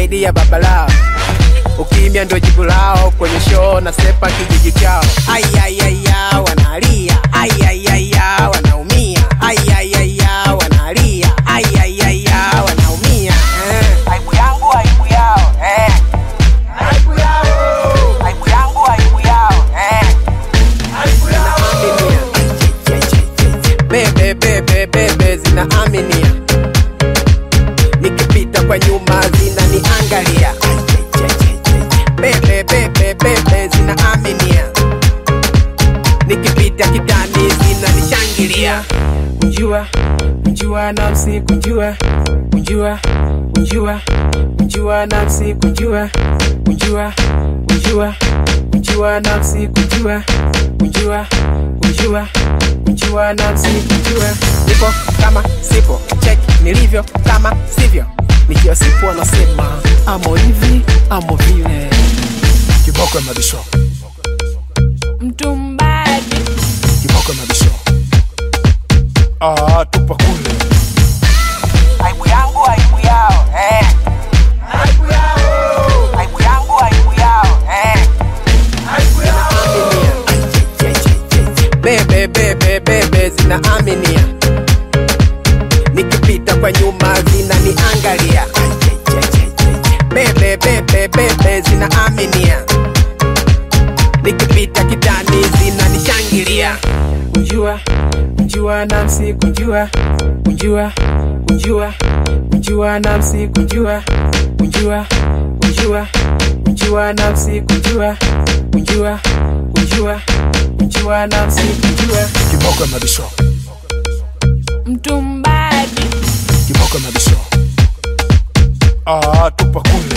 zaidi ya baba lao ukimya ndio jibu lao kwenye show na sepa kijiji chao ayayaya wanalia ayayaya wanaumia ayayaya wanalia ayayaya wanaumia eh. aibu yangu aibu yao eh. aibu yao aibu yangu aibu yao eh. Zinaaminia. bebe bebe bebe zinaaminia nikipita kwa nyuma zinaniangalia bebe bebe bebe zinaaminia nikipita kitani zinanishangilia kunjua kunjua nafsi kunjua kunjua kunjua kunjua nafsi kunjua kunjua kunjua kunjua nafsi kunjua kunjua kunjua kunjua nafsi kunjua nipo kama sipo check nilivyo kama sivyo nikiwa sipo anasema amo hivi amo vile kiboko ya mabisho mtumbaji kiboko ya mabisho ah, tupa kule aibu yangu aibu yao eh. aibu yao aibu yangu aibu yao eh. bebe bebe bebe zinaaminia nikipita kwa nyuma zinaniangalia bebe bebe bebe zinaaminia nikipita kitani zinanishangilia kunjua kunjua nafsi kunjua kunjua kunjua kunjua nafsi kunjua kunjua kunjua kunjua nafsi kunjua kunjua kunjua kunjua nafsi kunjua kiboko ya mabisho mtumbaji kiboko ya mabisho ah, tupa kule